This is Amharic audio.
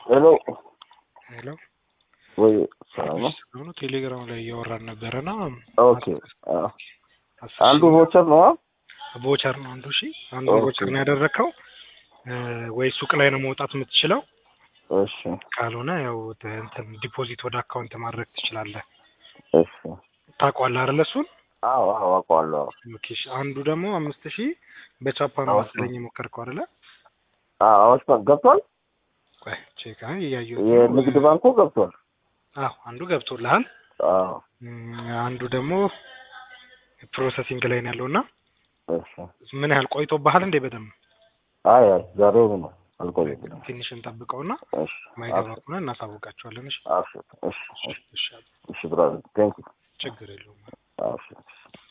ሄሎ ሄሎ ወይ ሰላም ነው? ሆኖ ቴሌግራም ላይ እያወራን ነበረና ኦኬ አዎ። አንዱ ቮቸር ነው አ? ቦቸር ነው አንዱ። እሺ አንዱ ኦኬ። ቦቸር ነው ያደረግከው እ፣ ወይ ሱቅ ላይ ነው መውጣት የምትችለው። እሺ ካልሆነ ያው ተ- እንትን ዲፖዚት ወደ አካውንት ማድረግ ትችላለህ። እሺ። ታውቀዋለህ አይደለ? እሱን አዎ አዎ አውቀዋለሁ። ኦኬ። እሺ አንዱ ደግሞ አምስት ሺህ በቻፓ ነው አዎ። መሰለኝ የሞከርከው አይደለ? አዎ አዋሽ ባንክ ገብቷል። ቆይ ቼክ አይ እያየሁት ነው። የንግድ ባንኩ ገብቷል። አዎ አንዱ ገብቶልሃል። አዎ እም፣ አንዱ ደግሞ ፕሮሰሲንግ ላይ ነው ያለውና እሺ። ምን ያህል ቆይቶብሃል እንዴ? በደንብ አይ አይ ዛሬው ነው አልቆየም። ትንሽ እንጠብቀውና እሺ ማይገባ አብሽር ከሆነ እናሳውቃቸዋለን። እሺ አብሽር። እሺ እሺ እሺ፣ እሺ ብራዘር ቴንክ ዩ ችግር የለውም። አብሽር